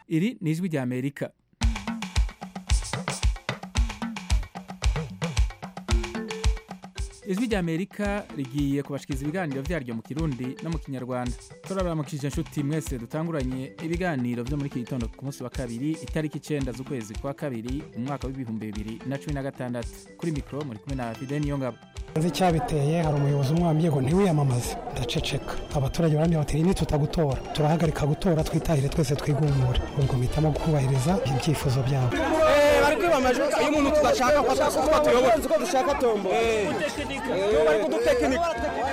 iri ni ijwi rya amerika ijwi rya amerika rigiye kubashikiriza ibiganiro vyaryo mu kirundi no mu kinyarwanda turabaramukije inshuti mwese dutanguranye ibiganiro vyo muri iki gitondo ku munsi wa kabiri itariki icenda z'ukwezi kwa kabiri umwaka w'ibihumbi bibiri na cumi na gatandatu kuri mikoro muri kumwe na fide niyongabo nzi icyabiteye hari umuyobozi umwe wambwiye ngo ntiwiyamamaze ndaceceka abaturage barambwira bati ni tutagutora turahagarika gutora twitahire twese twigumure ubwo mpitamo kubahiriza ibyifuzo byabo bari kwiba amajwi iyo umuntu tudashaka ko twatuyobora uko dushaka tombo bari kudutekinika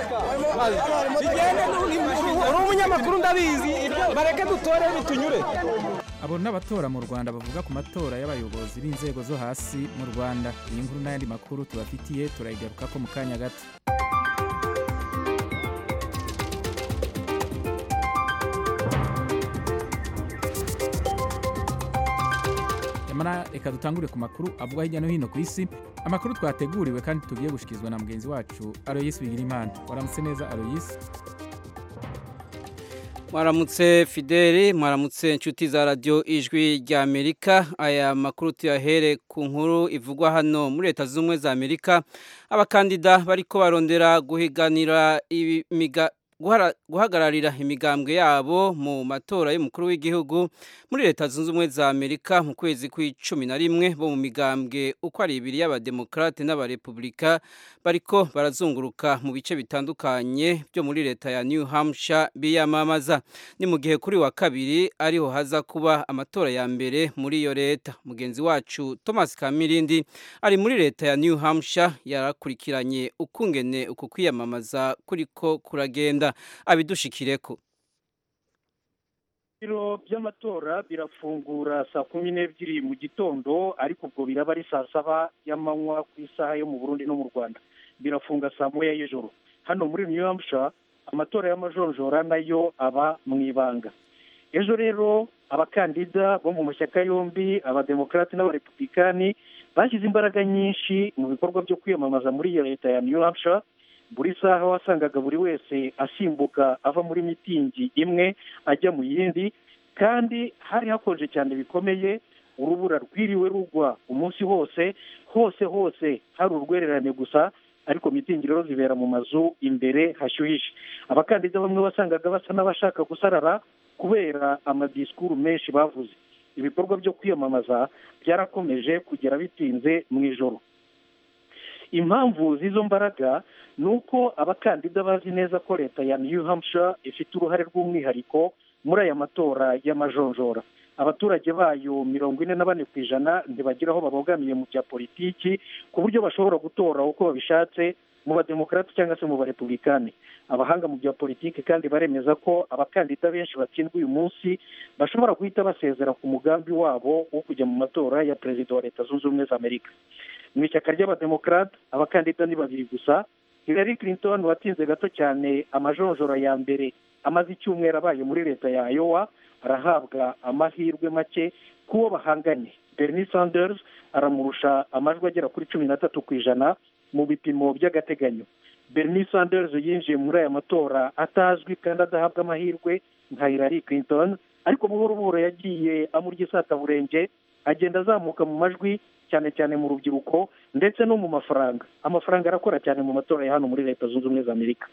uri umunyamakuru ndabizi bareke dutore bitunyure abo n'abatora mu rwanda bavuga ku matora y'abayobozi b'inzego zo hasi mu rwanda iyi nkuru n'ayandi makuru tubafitiye turayigaruka ko mu kanya gato nyamara reka dutangure ku makuru avugwa hirya no hino ku isi amakuru twateguriwe kandi tugiye gushyikirizwa na mugenzi wacu aroyisi bigirimana waramutse neza aroyisi mwaramutse fideli mwaramutse inshuti za radiyo ijwi rya amerika aya makuru tuyahere ku nkuru ivugwa hano muri leta zunze ubumwe za amerika abakandida bariko barondera guhiganira imiga guhagararira imigambwe yabo mu matora y'umukuru w'igihugu muri leta zunze ubumwe za amerika mu kwezi kw'icumi na rimwe bo mu migambwe uko ari ibiri y'abademokarate n'abarepubulika bariko barazunguruka mu bice bitandukanye byo muri leta ya new hampshire biyamamaza ni mu gihe kuri wa kabiri ariho haza kuba amatora ya mbere muri iyo leta mugenzi wacu thomas kamirindi ari muri leta ya new hampshire yarakurikiranye ukungene uku kwiyamamaza kuriko kuragenda abidushikireko ibiro by'amatora birafungura saa kumi n'ebyiri mu gitondo ariko ubwo biraba ari saa saba y'amanywa ku isaha yo mu burundi no mu rwanda birafunga saa moya y'ijoro hano muri new hampshire amatora y'amajonjora nayo aba mu ibanga ejo rero abakandida bo mu mashyaka yombi abademokarati n'abarepublikani bashyize imbaraga nyinshi mu bikorwa byo kwiyamamaza muri iyo leta ya new hampshire buri saha wasangaga buri wese asimbuka ava muri mitingi imwe ajya mu yindi kandi hari hakonje cyane bikomeye urubura rwiriwe rugwa umunsi hose hose hose hari urwererane gusa ariko mitingi rero zibera mu mazu imbere hashyuhije abakandida bamwe wasangaga basa n'abashaka gusarara kubera amadisikuru menshi bavuze ibikorwa byo kwiyamamaza byarakomeje kugera bitinze mu ijoro impamvu z'izo mbaraga ni uko abakandida bazi neza ko leta ya new hampshire ifite uruhare rw'umwihariko muri aya matora y'amajonjora abaturage bayo mirongo ine na bane ku ijana ntibagira aho babogamiye mu bya politiki ku buryo bashobora gutora uko babishatse mu bademokarati cyangwa se mu barepublikani abahanga mu bya politiki kandi baremeza ko abakandida benshi batsindwa uyu munsi bashobora guhita basezera ku mugambi wabo wo kujya mu matora ya perezida wa leta zunze ubumwe za amerika mu ishyaka ry'abademokarate abakandida ni babiri gusa hillary clinton watsinze gato cyane amajonjora ya mbere amaze icyumweru abaye muri leta ya iowa arahabwa amahirwe make k'uwo bahanganye bernie sanders aramurusha amajwi agera kuri cumi n'atatu ku ijana mu bipimo by'agateganyo bernie sanders yinjiye muri aya matora atazwi kandi adahabwa amahirwe nka hillary clinton ariko buhoro buhoro yagiye amurya isataburenge agenda azamuka mu majwi cyane cyane mu rubyiruko ndetse no mu mafaranga amafaranga arakora cyane mu matora ya hano muri leta zunze ubumwe za amerika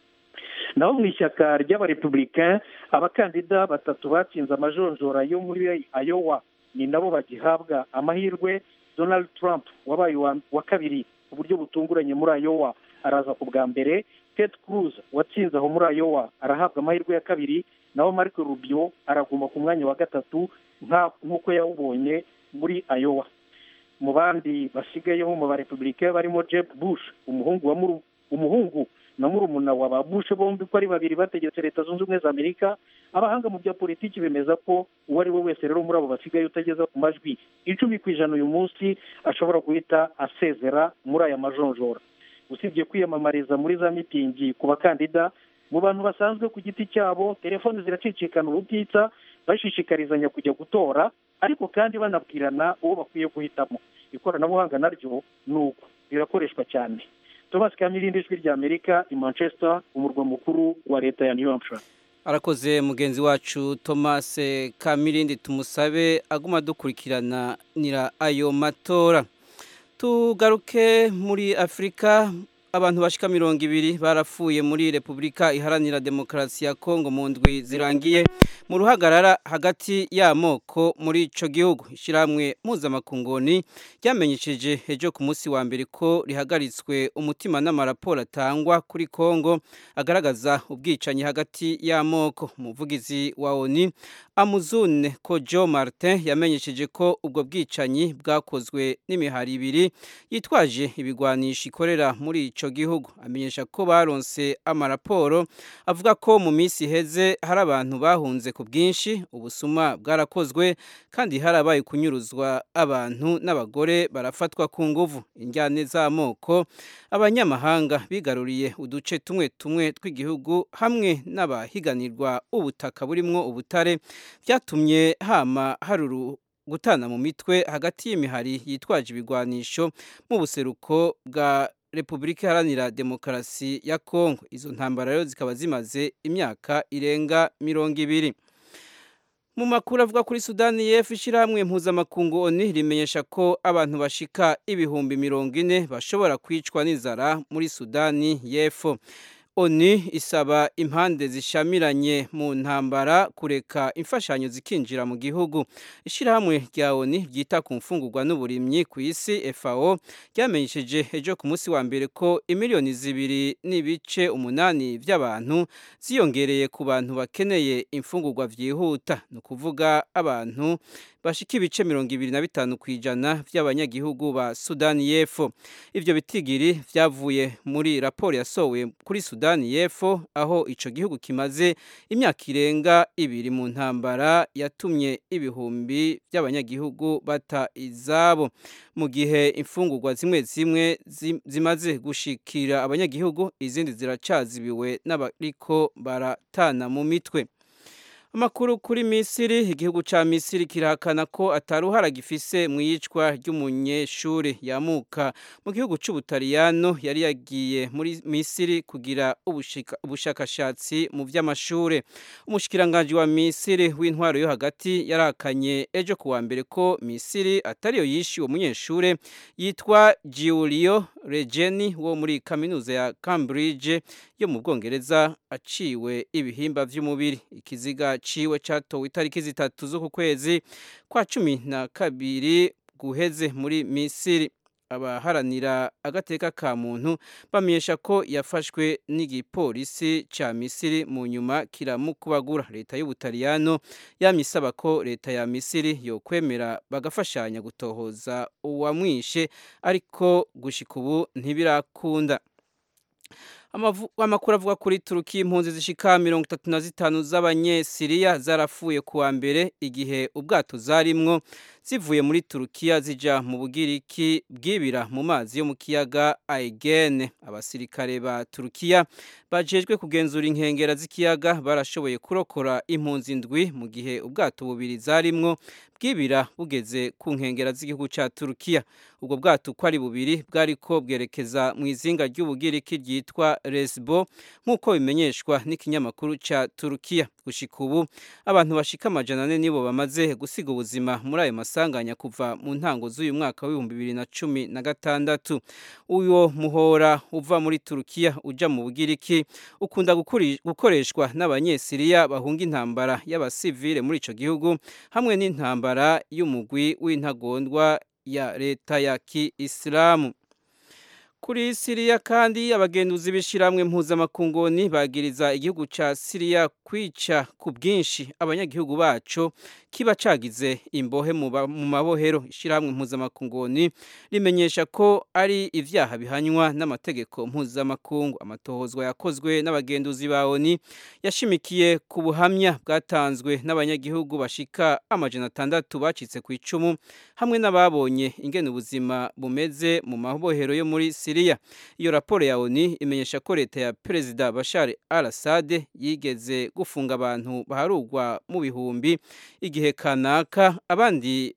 naho mu ishyaka ry'abarepublicain abakandida batatu batsinze amajonjora yo muri ayowa ni nabo bagihabwa amahirwe donald trump wabaye wa kabiri ku buryo butunguranye muri ayowa araza ku bwa mbere ted cruz watsinze aho muri ayowa arahabwa amahirwe ya kabiri naho marco rubio araguma ku mwanya wa gatatu nk'uko yawubonye muri ayowa mu bandi basigayeho mu barepublicain barimo jeb bush umuhungu wa umuhungu na murumuna wa ba bush bombi ko ari babiri bategetse leta zunze ubumwe za amerika abahanga mu bya politiki bemeza ko uwo ari we wese rero muri abo basigaye utageza ku majwi icumi ku ijana uyu munsi ashobora guhita asezera muri aya majonjora usibye kwiyamamariza muri za mitingi ku bakandida mu bantu basanzwe ku giti cyabo telefoni ziracicikana ubutitsa bashishikarizanya kujya gutora ariko kandi banabwirana uwo bakwiye guhitamo ikoranabuhanga naryo ni uko rirakoreshwa cyane thomas kamirindi ijwi rya amerika i manchester umurwa mukuru wa leta ya new hampshire arakoze mugenzi wacu thomas kamirindi tumusabe aguma dukurikirana nira ayo matora tugaruke muri afurika abantu bashika mirongo ibiri barapfuye muri repubulika iharanira demokarasi ya kongo mu ndwi zirangiye mu ruhagarara hagati y'amoko muri ico gihugu ishyirahamwe mpuzamakungoni ryamenyesheje ejo ku munsi wa mbere ko rihagaritswe umutima n'amaraporo atangwa kuri kongo agaragaza ubwicanyi hagati y'amoko umuvugizi wa oni amuzune ko joe martin yamenyesheje ko ubwo bwicanyi bwakozwe n'imihari ibiri yitwaje ibigwanisho ikorera muri ico gihugu amenyesha ko baronse amaraporo avuga ko mu minsi iheze hari abantu bahunze ku bwinshi ubusuma bwarakozwe kandi harabaye kunyuruzwa abantu n'abagore barafatwa ku nguvu injyane z'amoko abanyamahanga bigaruriye uduce tumwe tumwe tw'igihugu hamwe n'abahiganirwa ubutaka burimwo ubutare byatumye hama haruru gutana mu mitwe hagati y'imihari yitwaje ibigwanisho mu buseruko bwa repubulika iharanira demokarasi ya kongo izo ntambara rero zikaba zimaze imyaka irenga mirongo ibiri mu makuru avuga kuri sudani y'epfo ishyirahamwe mpuzamakungu oni rimenyesha ko abantu bashika ibihumbi mirongo ine bashobora kwicwa n'inzara muri sudani y'epfo oni isaba impande zishamiranye mu ntambara kureka imfashanyo zikinjira mu gihugu ishyirahamwe rya oni ryita ku mfungurwa n'uburimyi ku isi fao ryamenyesheje ejo ku munsi wa mbere ko imiliyoni zibiri n'ibice umunani by'abantu ziyongereye ku bantu bakeneye imfungurwa byihuta ni ukuvuga abantu bashika ibice mirongo ibiri na bitanu ku ijana by'abanyagihugu ba sudani y'epfo ibyo bitigiri byavuye muri raporo yasohowe kuri sudani y'epfo aho icyo gihugu kimaze imyaka irenga ibiri mu ntambara yatumye ibihumbi by'abanyagihugu bata izabo mu gihe imfungurwa zimwe zimwe zimaze gushikira abanyagihugu izindi ziracazibiwe n'abariko baratana mu mitwe amakuru kuri misiri igihugu cya misiri kirahakana ko ataruhara gifise mu iyicwa ry'umunyeshuri yamuka mu gihugu cy'ubutaliyano yari yagiye muri misiri kugira ubushakashatsi mu by'amashuri umushikiranganji wa misiri w'intwaro yo hagati yarahakanye ejo ku wa mbere ko misiri atariyo yishe uwo munyeshuri yitwa giulio regeni wo muri kaminuza ya cambridge yo mu bwongereza aciwe ibihimba by'umubiri ikiziga ciwe catowe itariki zitatu z'uku kwezi kwa cumi na kabiri guheze muri misiri abaharanira agateka ka muntu bamenyesha ko yafashwe n'igipolisi ca misiri mu nyuma kiramukubagura leta y'ubutaliyano yamye isaba ko leta ya misiri yokwemera bagafashanya gutohoza uwamwishe ariko gushika ubu ntibirakunda amakuru avuga kuri turuki impunzi zishika mirongo itatu na zitanu z'abanyesiriya zarapfuye kuwa mbere igihe ubwato zarimwo zivuye muri turukiya zija mu bugiriki bwibira mu mazi yo mu kiyaga aegene abasirikare ba turukiya bajejwe kugenzura inkengera z'ikiyaga barashoboye kurokora impunzi ndwi mu gihe ubwato bubiri zarimwo bwibira bugeze ku nkengera z'igihugu cya turukiya ubwo bwato uko ari bubiri bwariko bwerekeza mu izinga ry'ubugiriki ryitwa resbo nk'uko bimenyeshwa n'ikinyamakuru cya turukiya gushika ubu abantu bashika amajana ane nibo bamaze gusiga ubuzima muri ayo masanganya kuva mu ntango z'uyu mwaka w'ibihumbi bibiri na cumi na gatandatu uwo muhora uva muri turukiya uja mu bugiriki ukunda gukoreshwa n'abanyesiriya bahunga intambara y'abasivile muri ico gihugu hamwe n'intambara y'umugwi w'intagondwa ya leta ya kiisilamu kuri siriya kandi abagenduzi b'ishyirahamwe mpuzamakungoni bagiriza igihugu cya siriya kwica ku bwinshi abanyagihugu bacu kiba cagize imbohe mu mabohero ishyirahamwe mpuzamakungoni rimenyesha ko ari ivyaha bihanywa n'amategeko mpuzamakungu amatohozwa yakozwe n'abagenduzi ba oni yashimikiye ku buhamya bwatanzwe n'abanyagihugu bashika amajana atandatu bacitse ku icumu hamwe n'ababonye ingene ubuzima bumeze mu mabohero yo muri siriya iyo raporo ya oni imenyesha ko leta ya perezida bashar al assad yigeze gufunga abantu baharugwa mu bihumbi igihe kanaka abandi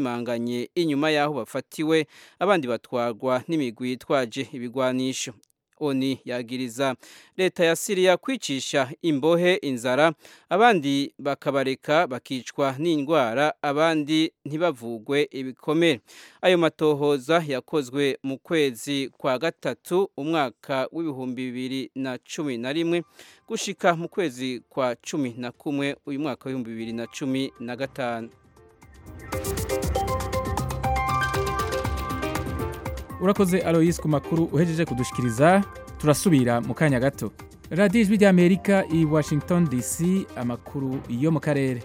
bazimanganye inyuma y'aho bafatiwe abandi batwarwa n'imigwi yitwaje ibigwanisho oni yagiriza leta ya siriya kwicisha imbohe inzara abandi bakabareka bakicwa n'indwara abandi ntibavugwe ibikomere ayo matohoza yakozwe mu kwezi kwa gatatu umwaka w'ibihumbi bibiri na cumi na rimwe gushika mu kwezi kwa cumi na kumwe uyu mwaka w'ibihumbi bibiri na cumi na gatanu urakoze aloyisi ku makuru uhejeje kudushikiriza turasubira mu kanya gato radiyo ijwi ry'amerika i washington dc amakuru yo mu karere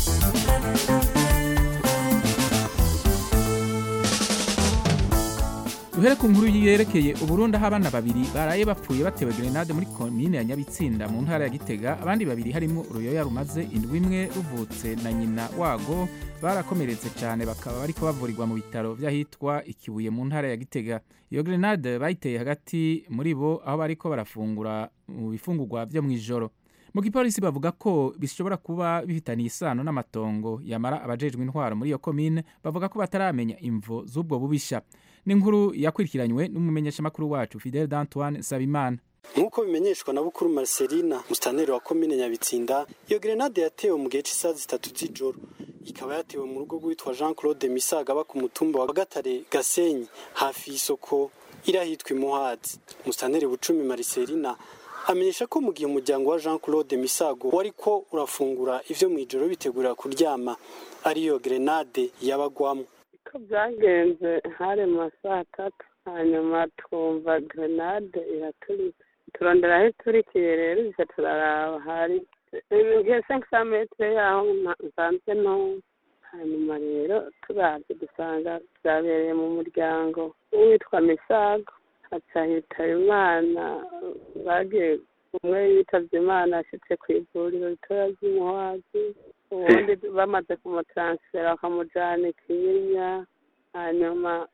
duhere ku nkuru yerekeye uburundi aho abana babiri baraye bapfuye batewe grenade muri komine ya nyabitsinda mu ntara ya gitega abandi babiri harimo uruyoya rumaze indwi imwe ruvutse na nyina wago barakomeretse cyane bakaba bariko bavurirwa mu bitaro by'ahitwa ikibuye mu ntara ya gitega iyo grenade bayiteye hagati muri bo aho bariko barafungura mu bifungurwa byo mu ijoro mu gipolisi bavuga ko bishobora kuba bifitaniye isano n'amatongo yamara abajejwe intwaro muri iyo komine bavuga ko bataramenya imvo z'ubwo bubisha n'inkuru yakurikiranywe n'umumenyeshamakuru wacu Fidel d'Antoine Sabimana nk'uko bimenyeshwa na bukuru Marcelina musitaneri wa komine Nyabitsinda iyo grenade yatewe mu gihe cy'isaha zitatu z'ijoro ikaba yatewe mu rugo rwitwa Jean Claude Misaga aba ku mutumba wa Gatare Gasenyi hafi y'isoko irahitwa Imuhazi musitaneri Bucumi Marcelina amenyesha ko mu gihe umuryango wa Jean Claude Misago wari ko urafungura ivyo mu ijoro bitegura kuryama ariyo grenade yabagwamo uko byagenze hari mu saa tatu hanyuma twumva grenade iraturitse turondera aho iturikiye rero iza turaraba hari ngiye senkisa metero yaho nsanzwe nto hanyuma rero turabye dusanga byabereye mu muryango witwa misago haca hitaba imana bagiye umwe yitabye imana ashyitse ku ivuriro ritoya ry'imuhazi ubundi bamaze kumutaransifera bakamujyana ikinyinya hanyuma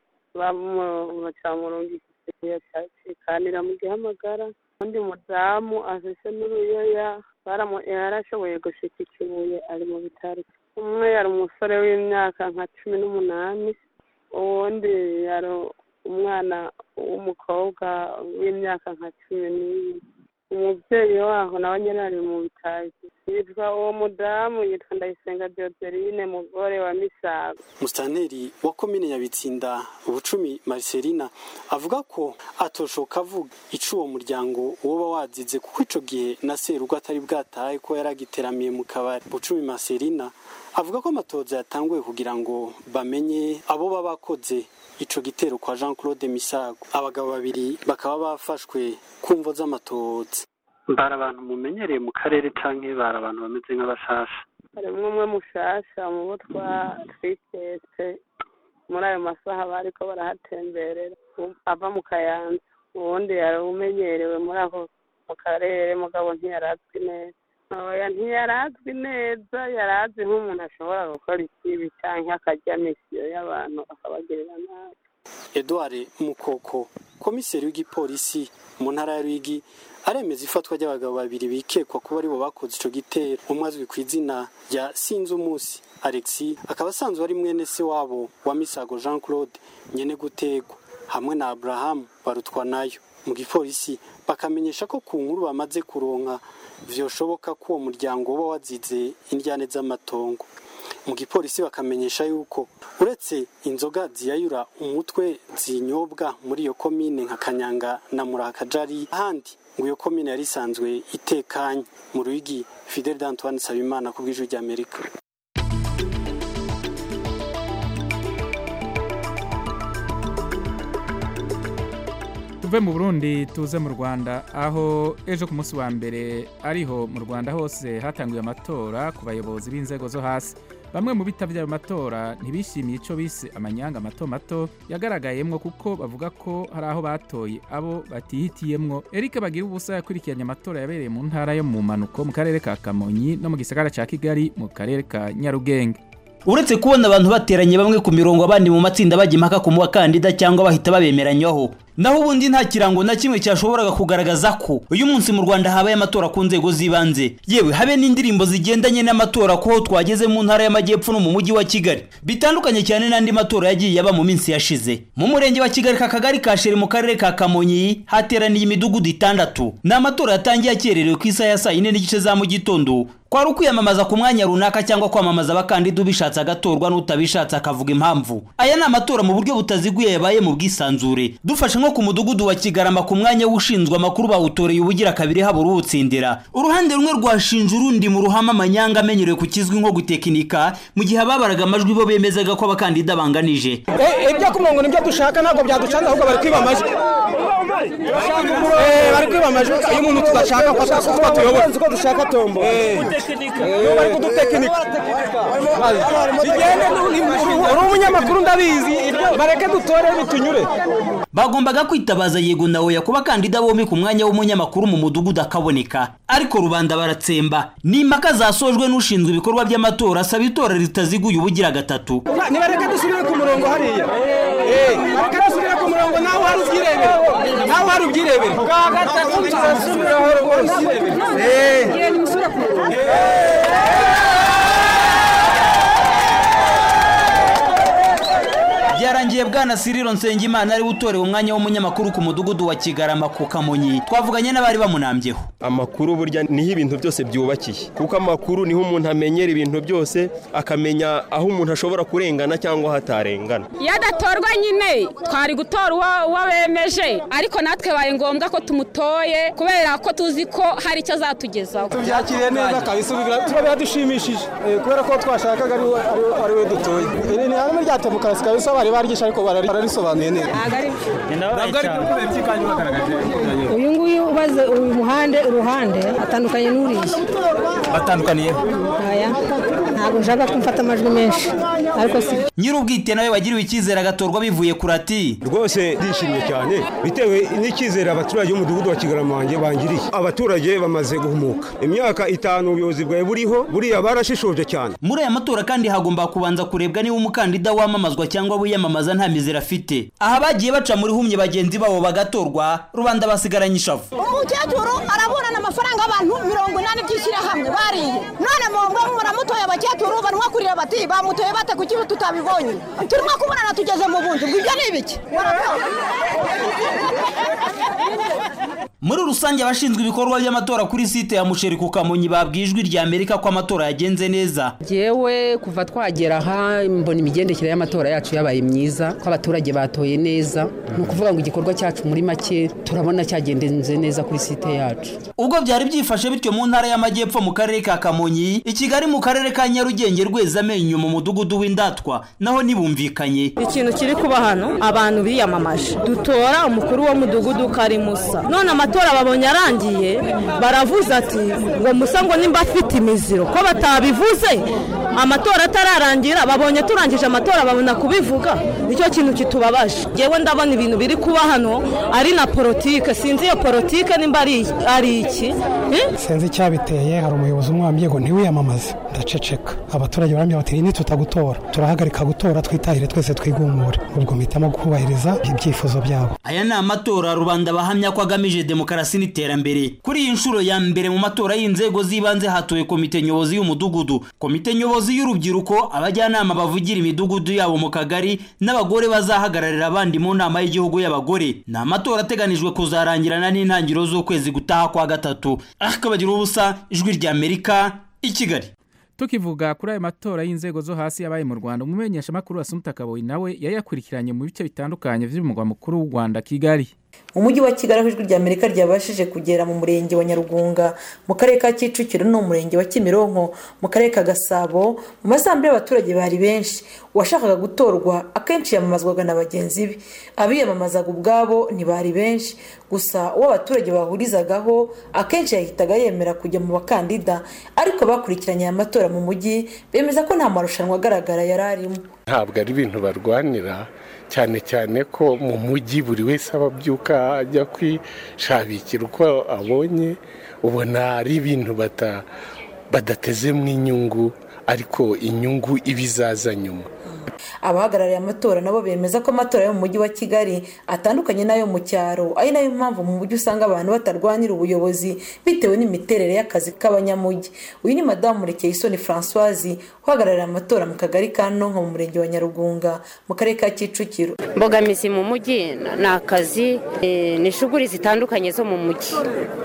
bamurungikije cikanira mu gihamagara undi mudamu afise n'uruyoya yarashoboye gushika ikibuye ari mu bitaro umwe yari umusore w'imyaka nka cumi n'umunani uwundi yari umwana w'umukobwa w'imyaka nka cumi n'ibiri umubyeyi waho nawe nyine ari mu bitazi yitwa uwo mudamu yitwa ndayisenga dioderine mugore wa misago musitanteri wa komine nyabitsinda ubucumi mariselina avuga ko atoshoka avuga ico uwo muryango woba wazize kuko ico gihe na serugo atari bwataye ko yari agiteramiye mu kabari bucumi mariselina avuga ko amatoza yatanguye kugira ngo bamenye abo baba bakoze ico gitero kwa Jean Claude Misago abagabo babiri bakaba bafashwe kumvo z'amatoza mbara abantu mumenyereye mu karere canke bari abantu bameze nk'abashasha harimwo umwe mushasha mu bo twitetse muri ayo masaha bariko barahatemberera ava mu kayanza uwundi yari umenyerewe muri ako mu karere mugabo ntiyarazwi neza oya ntiyarazwi neza yarazi nk'umuntu ashobora gukora ikibi canke akarya misiyo y'abantu akabagirira nabi Edouard Mukoko komiseri w'igipolisi mu ntara ya Rwigi aremeza ifatwa ry'abagabo babiri bikekwa kuba aribo bakoze ico gitero umwe azwi ku izina rya Sinzumusi Alexis akaba asanzwe ari mwene se wabo wa Misago Jean Claude nyene gutegwa hamwe na Abraham barutwa nayo mu gipolisi bakamenyesha ko ku nkuru bamaze kuronka vyoshoboka ko uwo muryango uba wazize indyane z'amatongo mu gipolisi bakamenyesha yuko uretse inzoga ziyayura umutwe zinyobwa muri iyo komine nka kanyanga na murakajari ahandi ngo iyo komine yari isanzwe itekanye mu rwigi fidel d'antoine sabimana ku bw'ijwi ry'amerika tuve mu burundi tuze mu rwanda aho ejo ku munsi wa mbere ariho mu rwanda hose hatanguye amatora ku bayobozi b'inzego zo hasi bamwe mu bitabye ayo matora ntibishimiye icyo bise amanyanga mato mato yagaragayemwo kuko bavuga ko hari aho batoye abo batihitiyemwo eric bagira ubusa yakurikiranye amatora yabereye mu ntara yo mu mpanuko mu karere ka kamonyi no mu gisagara cya kigali mu karere ka nyarugenge uretse kubona abantu bateranye bamwe ku mirongo abandi mu matsinda bajya impaka ku mukandida cyangwa bahita babemeranywaho naho ubundi nta kirango na kimwe cyashoboraga kugaragaza ko uyu munsi mu rwanda habaye amatora ku nzego z'ibanze yewe habe n'indirimbo zigendanye n'amatora ko twageze mu ntara y'amajyepfo no mu mujyi wa kigali bitandukanye cyane n'andi matora yagiye aba mu minsi yashize mu murenge wa kigali ka kagari ka sheri mu karere ka kamonyi hateraniye imidugudu itandatu ni amatora yatangiye akererewe ku isaha ya saa yine n'igice za mu gitondo kwari ukwiyamamaza ku mwanya runaka cyangwa kwamamaza abakandida ubishatse agatorwa n'utabishatse akavuga impamvu aya ni amatora mu buryo butaziguye yabaye mu bwisanzure dufashe nko ku mudugudu wa kigarama ku mwanya w'ushinzwe amakuru bawutoreye ubugira kabiri habura uwutsindira uruhande rumwe rwashinje urundi mu ruhame amanyanga amenyerewe ku kizwi nko gutekinika mu gihe ababaraga amajwi bo bemezaga ko abakandida banganije ibyo ku murongo nibyo dushaka ntabwo byaducanze ahubwo bari kwiba amajwi bari kwiba amajwi iyo umuntu tudashaka ko twatuyobora ko dushaka tombo bari kudutekinika uri umunyamakuru ndabizi bareke dutore bitunyure bagombaga kwitabaza yego na oya ku bakandida bombi ku mwanya w'umunyamakuru mu mudugudu akaboneka ariko rubanda baratsemba ni impaka zasojwe n'ushinzwe ibikorwa by'amatora asaba itora ritaziguye ubugira gatatu nibareke dusubire ku murongo hariya bareke dusubire ku murongo nawe uhari ubyirebere nawe uhari ubyirebere bwa gatatu tuzasubiraho rwose byarangiye bwana siriro nsengimana ariwe utorewe umwanya w'umunyamakuru ku mudugudu wa kigarama ku kamonyi twavuganye n'abari bamunambyeho amakuru burya niho ibintu byose byubakiye kuko amakuru niho umuntu amenyera ibintu byose akamenya aho umuntu ashobora kurengana cyangwa aho atarengana iyo adatorwa nyine twari gutora uwo bemeje ariko natwe baye ngombwa ko tumutoye kubera ko tuzi ko hari icyo azatugezaho tubyakiriye neza kabisa tuba biradushimishije kubera ko twashakaga ari we dutoye iri ni hamwe rya demokarasi kabisa bari baryishi ariko bararisobanuye neza ntabwo ari kubera iki kandi bagaragaje uyu nguyu ubaze uyu muhande uruhande atandukanye n'uriya batandukaniye aya ntabwo nshaka ko mfata amajwi menshi ariko si nyir'ubwite nawe wagiriwe icyizere agatorwa bivuye kuri ati rwose ndishimye cyane bitewe n'icyizere abaturage b'umudugudu wa kigarama wanjye bangiriye abaturage bamaze guhumuka imyaka itanu ubuyobozi bwawe buriho buriya barashishoje cyane muri aya matora kandi hagomba kubanza kurebwa niba umukandida wamamazwa cyangwa wiyamamaza nta mizero afite aha bagiye baca muri humye bagenzi babo bagatorwa rubanda basigaranye ishavu umukecuru araburana amafaranga abantu mirongo inani by'ishyirahamwe bariye none mwumva muramutoye abakecuru barimo kurira bati bamutoye bate kuki tutabibonye turimo kubonana tugeze mu bunzi ubwo ibyo ni ibiki muri rusange abashinzwe ibikorwa by'amatora kuri site ya musheri ku kamonyi babwiye ijwi rya amerika ko amatora yagenze neza yewe kuva twagera aha mbona imigendekere y'amatora yacu yabaye myiza ko abaturage batoye neza ni ukuvuga ngo igikorwa cyacu muri make turabona cyagendenze neza kuri site yacu ubwo byari byifashe bityo mu ntara y'amajyepfo mu karere ka kamonyi i kigali mu karere ka nyarugenge rwezamenyo mu mudugudu w'indatwa naho ntibumvikanye ikintu kiri kuba hano abantu biyamamaje dutora umukuru w'umudugudu karimusa none amatora babonye arangiye baravuze ati ngo musa ngo nimba afite imiziro ko batabivuze amatora atararangira babonye turangije amatora babona kubivuga nicyo kintu kitubabaje ngewe ndabona ibintu biri kuba hano ari na politike sinzi iyo politike nimba ari iki sinzi icyabiteye hari umuyobozi umwambye ngo ntiwiyamamaze ndaceceka abaturage barambye bati nitutagutora turahagarika gutora twitahire twese twigumure ubwo mpitamo kubahiriza ibyifuzo byabo aya ni amatora rubanda bahamya ko agamije demokarasi n'iterambere kuri iyi nshuro ya mbere mu matora y'inzego z'ibanze hatowe komite nyobozi y'umudugudu komite nyobozi y'urubyiruko abajyanama bavugira imidugudu yabo mu kagari n'abagore bazahagararira abandi mu nama y'igihugu y'abagore ni amatora ateganijwe kuzarangirana n'intangiriro z'ukwezi gutaha kwa gatatu akabagira ubusa ijwi rya amerika i kigali tukivuga kuri ayo matora y'inzego zo hasi yabaye mu rwanda umumenyeshamakuru wa sumuta kaboyi nawe yayakurikiranye mu bice bitandukanye by'umurwa mukuru w'u rwanda kigali mu mujyi wa kigali aho ijwi rya amerika ryabashije kugera mu murenge wa nyarugunga mu karere ka kicukiro no mu murenge wa kimironko mu karere ka gasabo mu masambu y'abaturage bari benshi uwashakaga gutorwa akenshi yamamazwaga na bagenzi be abiyamamazaga ubwabo ntibari benshi gusa uwo abaturage bahurizagaho akenshi yahitaga yemera kujya mu bakandida ariko bakurikiranye aya matora mu mujyi bemeza ko nta marushanwa agaragara yari arimo ntabwo ari ibintu barwanira cyane cyane ko mu mujyi buri wese aba abyuka ajya kwishabikira uko abonye ubona ari ibintu badatezemo inyungu ariko inyungu iba izaza nyuma abahagarariye amatora nabo bemeza ko amatora yo mu mujyi wa kigali atandukanye n'ayo mu cyaro ari nayo mpamvu mu mujyi usanga abantu batarwanira ubuyobozi bitewe n'imiterere y'akazi k'abanyamujyi uyu ni madamu murekeyisoni francoise uhagarariye amatora mu kagari ka nonko mu murenge wa nyarugunga mu karere ka kicukiro mbogamizi mu mujyi ni akazi ni shuguri zitandukanye zo mu mujyi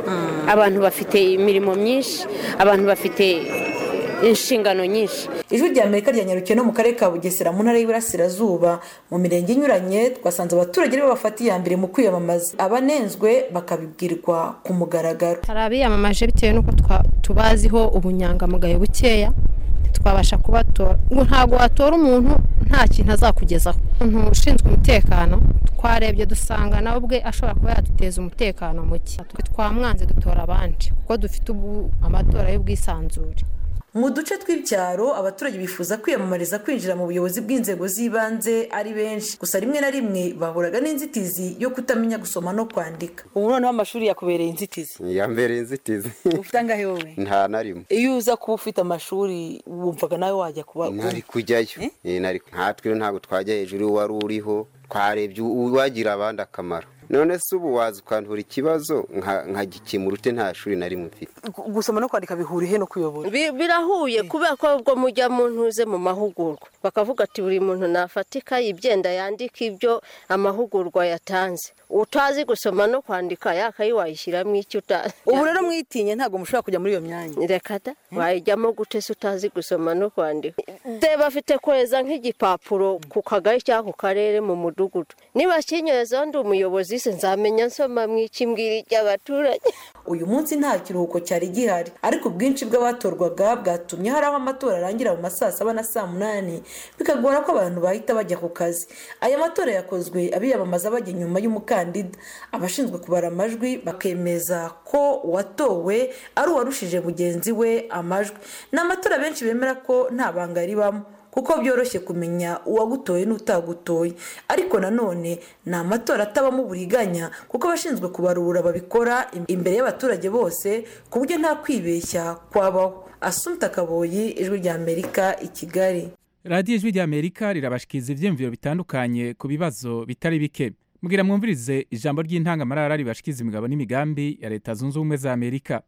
abantu bafite imirimo myinshi abantu bafite inshingano nyinshi ijwi rya amerika ryanyarukiye no mu karere ka bugesera mu ntara y'iburasirazuba mu mirenge inyuranye twasanze abaturage aribo bafata iya mbere mu kwiyamamaza abanenzwe bakabibwirwa ku mugaragaro hari abiyamamaje bitewe n'uko tubaziho ubunyangamugayo bukeya twabasha kubatora ntabwo watora umuntu nta kintu azakugezaho umuntu ushinzwe umutekano twarebye dusanga nawe ubwe ashobora kuba yaduteza umutekano muke twamwanze dutora abandi kuko dufite ubu amatora y'ubwisanzure mu duce tw'ibyaro abaturage bifuza kwiyamamariza kwinjira mu buyobozi bw'inzego z'ibanze ari benshi gusa rimwe na rimwe bahuraga n'inzitizi yo kutamenya gusoma no kwandika ubu noneho amashuri yakubereye inzitizi yambereye inzitizi ufite angahe wowe nta na rimwe iyo uza kuba ufite amashuri wumvaga nawe wajya kuba nari kujyayo nkatwe ntabwo twajya hejuru wari uriho twarebye uwagira abandi akamaro none se ubu waza ukantura ikibazo nkagikemura ute nta shuri na rimwe mfite gusoma no kwandika bihuriye no kuyobora birahuye kubera ko ubwo mujya mu ntuze mu mahugurwa bakavuga ati buri muntu nafatika ibyenda yandika ibyo amahugurwa yatanze utazi gusoma no kwandika yakayi wayishyiramo icyo utazi ubu rero mwitinye ntabwo mushobora kujya muri iyo myanya reka da wayijyamo gute se utazi gusoma no kwandika reba afite kweza nk'igipapuro ku kagari cyangwa ku karere mu mudugudu niba kinyorezaho ndi umuyobozi se nzamenya nsoma mw'ikimbwira icy'abaturage uyu munsi nta kiruhuko cyari gihari ariko ubwinshi bw'abatorwaga bwatumye hari aho amatora arangira mu ma saa saba na saa munani bikagora ko abantu bahita bajya ku kazi aya matora yakozwe abiyamamaza bajya inyuma y'umukandida abashinzwe kubara amajwi bakemeza ko uwatowe ari uwarushije mugenzi we amajwi ni amatora benshi bemera ko nta banga ribamo kuko byoroshye kumenya uwagutoye n'utagutoye ariko nanone ni amatora atabamo uburiganya kuko abashinzwe kubarura babikora imbere y'abaturage bose ku buryo nta kwibeshya kwabaho asumta kaboyi ijwi rya amerika i kigali radiyo ijwi rya amerika rirabashikiriza ibyiyumviro bitandukanye ku bibazo bitari bike mbwira mwumvirize ijambo ry'intangamarara ribashikiza imigabo n'imigambi ya leta zunze ubumwe za amerika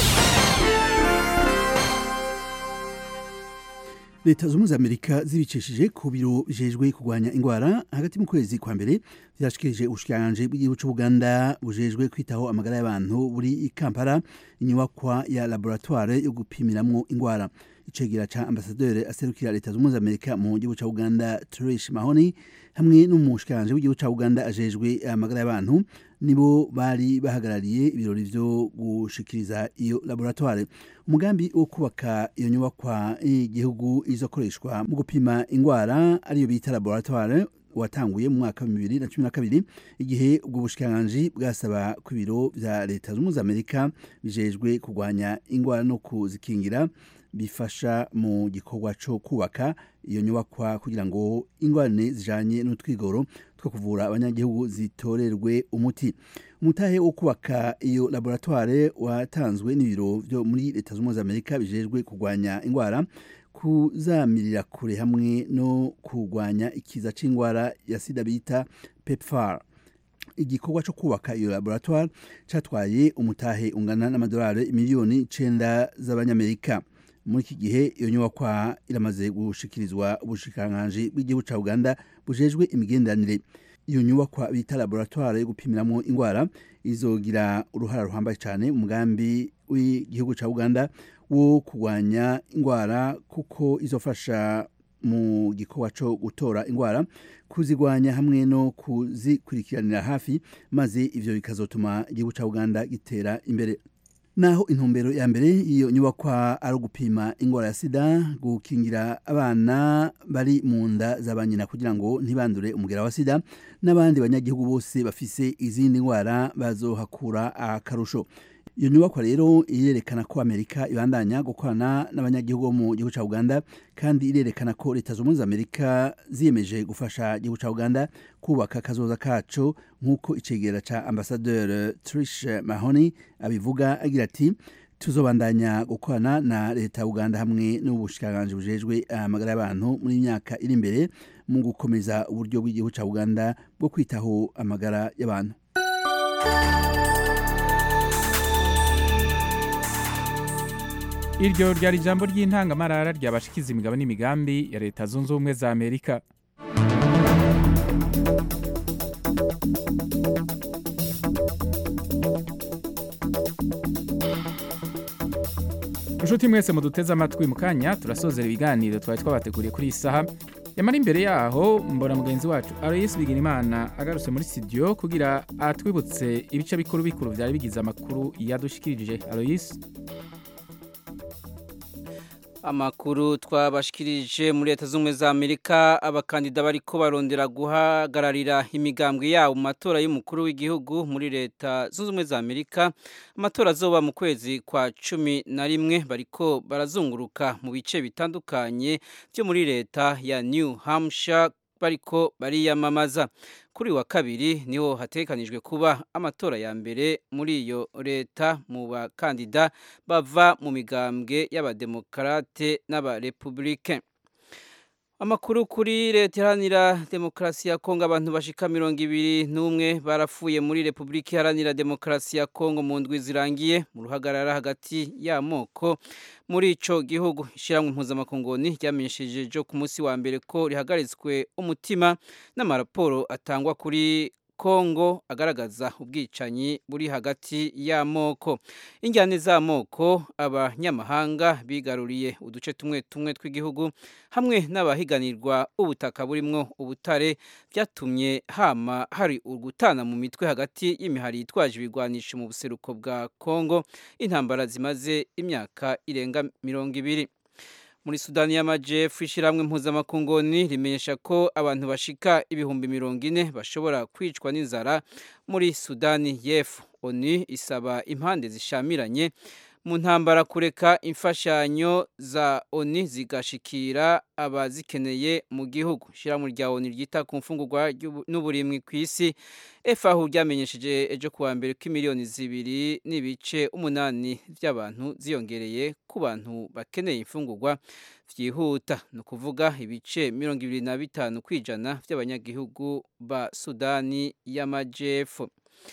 leta zunze ubumwe za amerika zibicishije ku biro bijejwe kurwanya indwara hagati mu kwezi kwa mbere byashikirije ubushikiranganji bw'igihugu cy'ubuganda bujejwe kwitaho amagara y'abantu buri i kampala inyubakwa ya laboratoire yo gupimiramwo indwara icegera ca ambasaderi aserukira leta zunze ubumwe za amerika mu gihugu ca uganda trish mahoni hamwe n'umushikiranganji w'igihugu ca uganda ajejwe amagara y'abantu nibo bari bahagarariye ibirori vyo gushikiriza iyo laboratoire umugambi wo kubaka iyo nyubakwa y'igihugu izokoreshwa mu gupima indwara ariyo bita laboratoire watanguye mu mwaka wa bibiri na cumi na kabiri igihe ubwo bushikiranganji bwasaba ku biro vya leta zunze za amerika bijejwe kurwanya indwara no kuzikingira bifasha mu gikorwa cyo kubaka iyo nyubakwa kugira ngo ingorane zijanye n'utwigoro two kuvura abanyagihugu zitorerwe umuti umutahe wo kubaka iyo laboratoire watanzwe n'ibiro byo muri leta zunze za amerika bijejwe kurwanya indwara kuzamirira kure hamwe no kurwanya ikiza c'indwara ya sida bita pepfar igikorwa cyo kubaka iyo laboratoire catwaye umutahe ungana n'amadolari miliyoni icenda z'abanyamerika muri iki gihe iyo nyubakwa iramaze gushikirizwa ubushikiranganji bw'igihugu ca uganda bujejwe imigenderanire iyo nyubakwa bita laboratoire yo gupimiramwo indwara izogira uruhara ruhambaye cyane umugambi w'igihugu ca uganda wo kurwanya indwara kuko izofasha mu gikorwa cyo gutora indwara kuzigwanya hamwe no kuzikurikiranira hafi maze ivyo bikazotuma igihugu ca uganda gitera imbere naho intumbero ya mbere iyo nyubakwa ari ugupima indwara ya sida gukingira abana bari mu nda za ba nyina kugira ngo ntibandure umugera wa sida n'abandi banyagihugu bose bafise izindi ndwara bazohakura akarusho iyo nyubakwa rero irerekana ko amerika ibandanya gukorana n'abanyagihugu bo mu gihugu cya uganda kandi irerekana ko leta zunze ubumwe za amerika ziyemeje gufasha igihugu cya uganda kubaka akazoza kacu nk'uko icegera cya ambasaderi trish mahoni abivuga agira ati tuzobandanya gukorana na leta ya uganda hamwe n'ubushikiranganji bujejwe amagara y'abantu muri myaka iri imbere mu gukomeza uburyo bw'igihugu ca uganda bwo kwitaho amagara y'abantu iryo ryari ijambo ry'intangamarara ryabashikiza imigabo n'imigambi ya leta zunze ubumwe za amerika inshuti mwese muduteze amatwi mu kanya turasozera ibiganiro twari twabateguriye kuri iyi saha yamara imbere yaho mbona mugenzi wacu aloyisi bigirimana agarutse muri studio kugira atwibutse ibice bikuru bikuru byari bigize amakuru yadushikirije aloyisi amakuru twabashikirije muri leta z'ubumwe za amerika abakandida bariko barondera guhagararira imigambwe yabo mu matora y'umukuru w'igihugu muri leta zunze ubumwe za amerika amatora azoba mu kwezi kwa cumi na rimwe bariko barazunguruka mu bice bitandukanye byo muri leta ya new hampshire bariko bariyamamaza kuri wa kabiri niho hatekanijwe kuba amatora ya mbere muri iyo leta mu bakandida bava mu migambwe y'abademokarate n'abarepublike amakuru kuri leta iharanira demokarasi ya kongo abantu bashika mirongo ibiri n'umwe barapfuye muri repubulika iharanira demokarasi ya kongo mu ndwi zirangiye mu ruhagarara hagati y'amoko muri ico gihugu ishyirahamwe impuzamakongoni ryamenyesheje jo ku munsi wa mbere ko rihagaritswe umutima n'amaraporo atangwa kuri kongo agaragaza ubwicanyi buri hagati y'amoko injyane z'amoko abanyamahanga bigaruriye uduce tumwe tumwe tw'igihugu hamwe n'abahiganirwa ubutaka burimwo ubutare byatumye hama hari ugutana mu mitwe hagati y'imihari yitwaje ibigwanisho mu buseruko bwa kongo intambara zimaze imyaka irenga mirongo ibiri muri sudani y'amajyepfo ishyirahamwe impuzamakungoni rimenyesha ko abantu bashika ibihumbi mirongo ine bashobora kwicwa n'inzara muri sudani y'epfo oni isaba impande zishamiranye mu ntambara kureka imfashanyo za oni zigashikira abazikeneye mu gihugu ishyirahamwe rya oni ryita ku mfungurwa n'uburimwi ku isi efahu ryamenyesheje ejo kuwa mbere ko miliyoni zibiri n'ibice umunani by'abantu ziyongereye ku bantu bakeneye imfungurwa byihuta ni ukuvuga ibice mirongo ibiri na bitanu ku ijana by'abanyagihugu ba sudani y'amajyepfo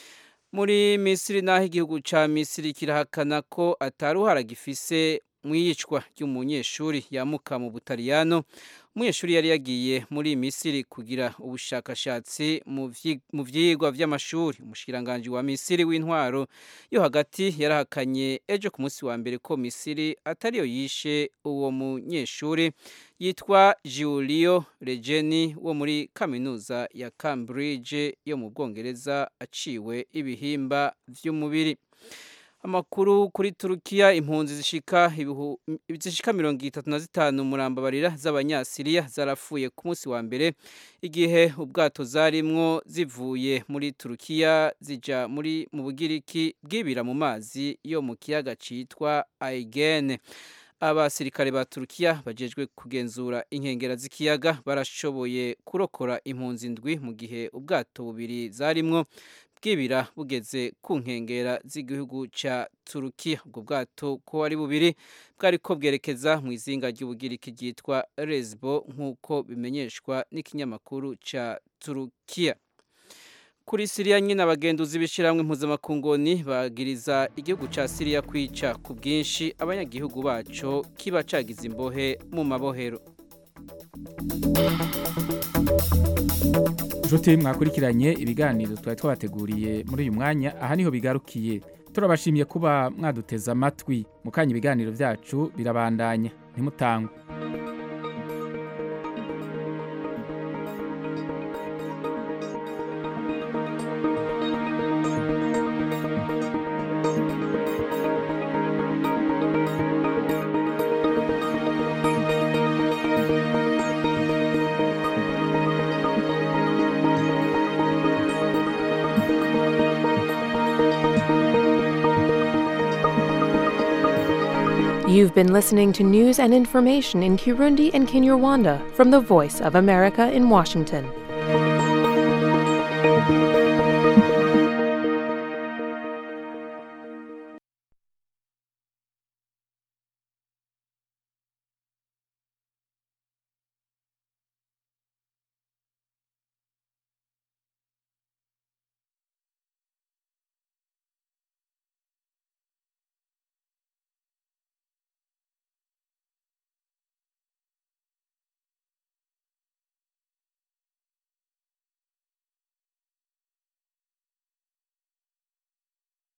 muri misiri naho igihugu cya misiri kirahakana ko ataruhara gifise mu iyicwa ry'umunyeshuri yamuka mu butaliyano umunyeshuri yari yagiye muri misiri kugira ubushakashatsi mu byigwa by'amashuri umushikiranganji wa misiri w'intwaro yo hagati yarahakanye ejo ku munsi wa mbere ko misiri atariyo yishe uwo munyeshuri yitwa Giulio Regeni wo muri kaminuza ya Cambridge yo mu Bwongereza aciwe ibihimba by'umubiri amakuru kuri turukiya impunzi zishika zishika mirongo itatu na zitanu murambabarira z'abanyasiriya zarapfuye ku munsi wa mbere igihe ubwato zarimwo zivuye muri turukiya zija muri mu bugiriki bwibira mu mazi yo mu kiyaga citwa aigene abasirikare ba turukiya bajejwe kugenzura inkengera z'ikiyaga barashoboye kurokora impunzi ndwi mu gihe ubwato bubiri zarimwo bwibira bugeze ku nkengera z'igihugu cya turukiya ubwo bwato ko ari bubiri bwari ko bwerekeza mu izinga ry'ubugiriki ryitwa resbo nk'uko bimenyeshwa n'ikinyamakuru cya turukiya kuri siriya nyine abagenduzi b'ishyirahamwe impuzamakungoni bagiriza igihugu cya siriya kwica ku bwinshi abanyagihugu baco kiba cagize imbohe mu mabohero inshuti mwakurikiranye ibiganiro twari twabateguriye muri uyu mwanya aha niho bigarukiye turabashimiye kuba mwaduteze amatwi mu kanya ibiganiro byacu birabandanya ntimutangwe You've been listening to news and information in Kirundi and Kinyarwanda from the Voice of America in Washington.